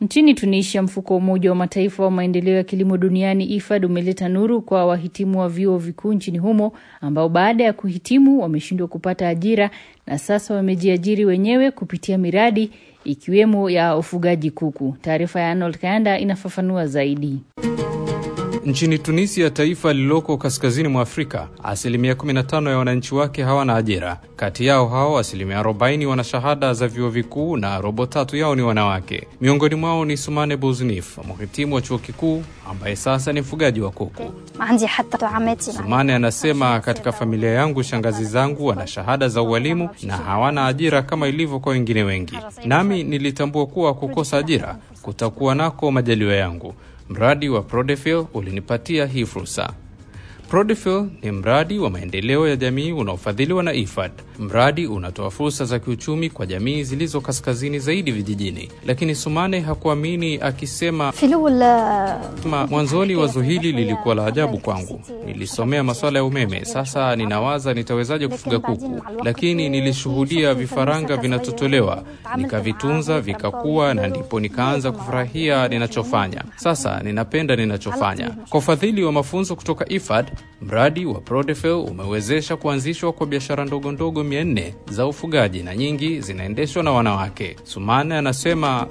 Nchini Tunisia, mfuko wa Umoja wa Mataifa wa maendeleo ya kilimo duniani IFAD umeleta nuru kwa wahitimu wa vyuo vikuu nchini humo ambao baada ya kuhitimu wameshindwa kupata ajira na sasa wamejiajiri wenyewe kupitia miradi ikiwemo ya ufugaji kuku. Taarifa ya Arnold Kayanda inafafanua zaidi. Nchini Tunisia, taifa lililoko kaskazini mwa Afrika, asilimia 15 ya wananchi wake hawana ajira. Kati yao hao asilimia 40 wana shahada za vyuo vikuu na robo tatu yao ni wanawake. Miongoni mwao ni Sumane Bouznif, mhitimu wa chuo kikuu ambaye sasa ni mfugaji wa kuku. Sumane anasema, katika familia yangu shangazi zangu wana shahada za ualimu na hawana ajira kama ilivyo kwa wengine wengi, nami nilitambua kuwa kukosa ajira kutakuwa nako majaliwa yangu. Mradi wa Prodefil ulinipatia hii fursa. Prodefil ni mradi wa maendeleo ya jamii unaofadhiliwa na IFAD. Mradi unatoa fursa za kiuchumi kwa jamii zilizo kaskazini zaidi vijijini, lakini Sumane hakuamini akisema, Ma, mwanzoni wazo hili lilikuwa la ajabu kwangu. Nilisomea masuala ya umeme, sasa ninawaza nitawezaje kufuga kuku, lakini nilishuhudia vifaranga vinatotolewa, nikavitunza vikakua, na ndipo nikaanza kufurahia ninachofanya. Sasa ninapenda ninachofanya. Kwa ufadhili wa mafunzo kutoka IFAD, mradi wa Prodefil umewezesha kuanzishwa kwa biashara ndogo ndogo mia nne za ufugaji na nyingi zinaendeshwa na wanawake. Sumane anasema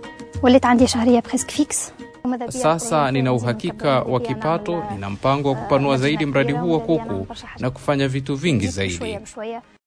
sasa nina uhakika wa kipato. Nina mpango wa kupanua zaidi mradi huu wa kuku na kufanya vitu vingi zaidi.